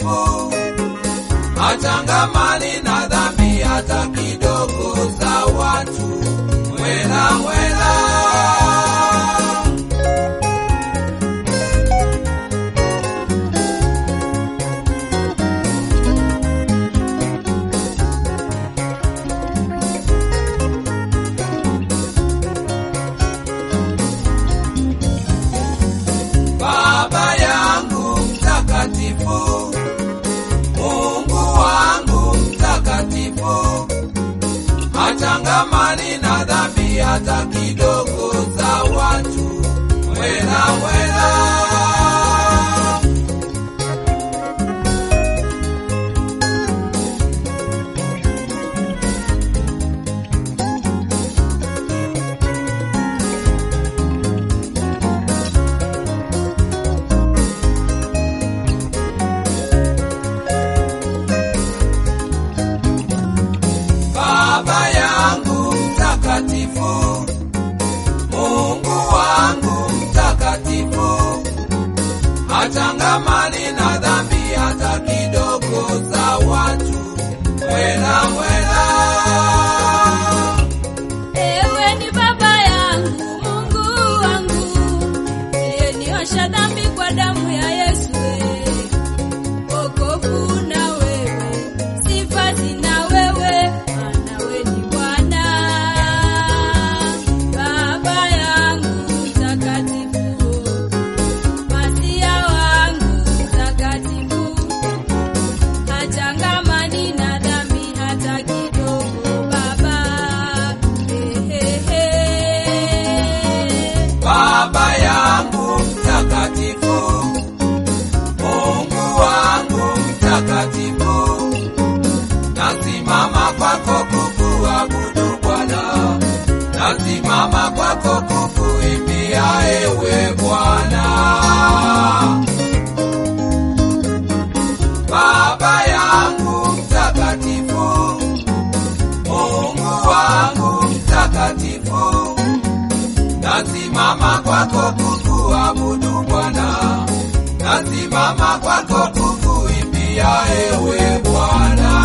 mtakatifu hachangamani na dhambi hata kidogo za watu mwela mwela. Baba yangu mtakatifu, Mungu wangu mtakatifu, hachangamani na dhambi hata kidogo za watu mwela mwela. Baba yangu mtakatifu, Mungu wangu mtakatifu, hachangamani na dhambi hata kidogo za watu mwela mwela. Ewe ni baba yangu, Mungu wangu, uliyeniosha dhambi kwa damu ya Yesu. eh. Wokovu na wewe, sifa zina wewe, maana wewe ni Bwana. Baba yangu mtakatifu, Masia wangu mtakatifu, hachangamani na dhambi hata kidogo, Baba. Ehehe. Baba yangu mtakatifu, Mungu wangu mtakatifu, nasimama kwako kukuabudu Bwana, nasimama kwako kukuimbia ewe Bwana. Baba yangu mtakatifu, Mungu wangu mtakatifu, nasimama kwako kukuabudu Bwana, nasimama kwako kukuimbia ewe Bwana.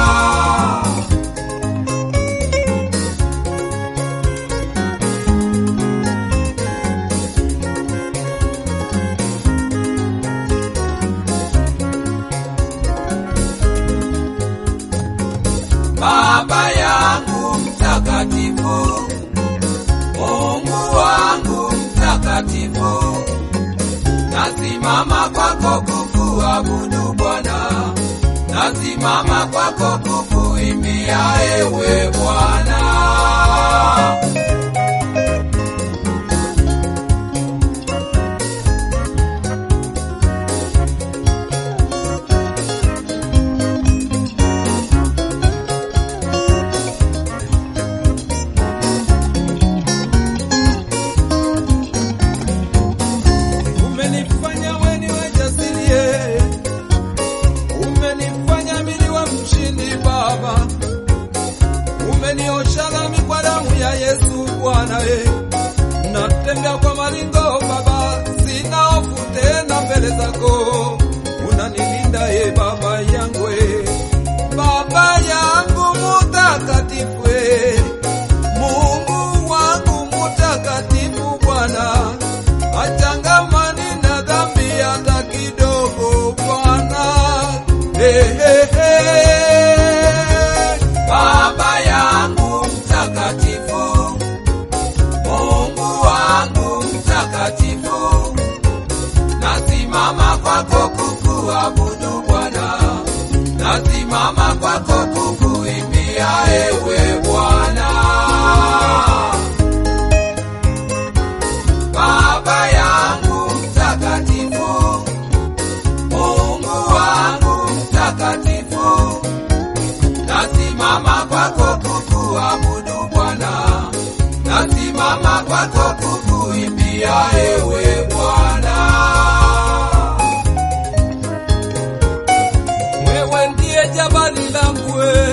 Baba yangu mtakatifu, Mungu wangu mtakatifu, nasimama kwako kukuabudu Bwana, nasimama kwako kukuimbia ewe Bwana. Umenifanya weni wajasirie, umenifanya mili wa mshindi Baba, umeniosha dhambi kwa damu ya Yesu Bwana we, natembea kwa maringo Baba, sina hofu tena mbele zako, unanilinda ye Baba yangu we, Baba yangu mutakatifu we, Mungu wangu mutakatifu Bwana, achangamani na dhambi hata kidogo Bwana. Hey, hey, hey. Baba yangu mtakatifu, Mungu wangu mtakatifu, nasimama kwako kukuabudu Bwana, nasimama kwako kukuimbia ewe Bwana. Baba yangu mtakatifu, Mungu wangu mtakatifu, nasimama kwako kukuabudu Bwana, nasimama kwako kukuimbia ewe Bwana. Wewe ndiye jabali langu, we.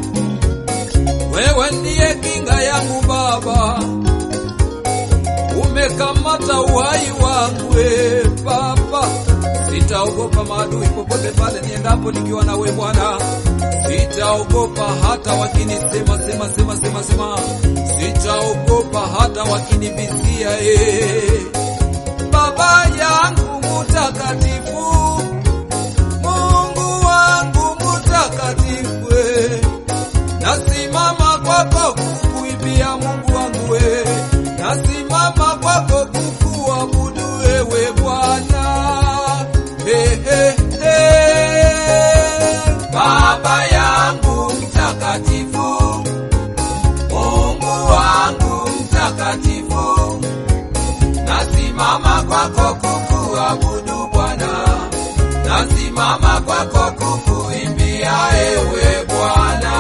wewe ndiye kinga yangu Baba, umekamata uhai wangu we Baba, Sitaogopa maadui popote pale niendapo nikiwa nawe Bwana. Sitaogopa hata wakinisema sema sema sema sema. Sitaogopa hata wakinivizia eh. Baba yangu mutakatifu, Mungu wangu mutakatifu, eh. nasimama kwako kukuimbia Mungu wangu we, nasimama kwako kukuabudu wewe Bwana. Hey, hey, hey. Baba yangu mtakatifu, Mungu wangu mtakatifu, nasimama kwako kukuabudu Bwana, nasimama kwako kukuimbia ewe Bwana.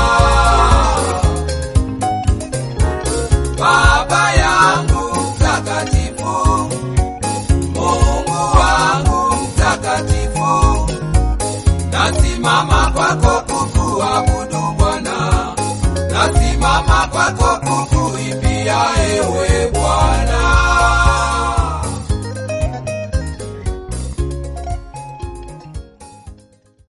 Baba yangu mtakatifu, Mungu wangu mtakatifu, nasimama kwako kukuabudu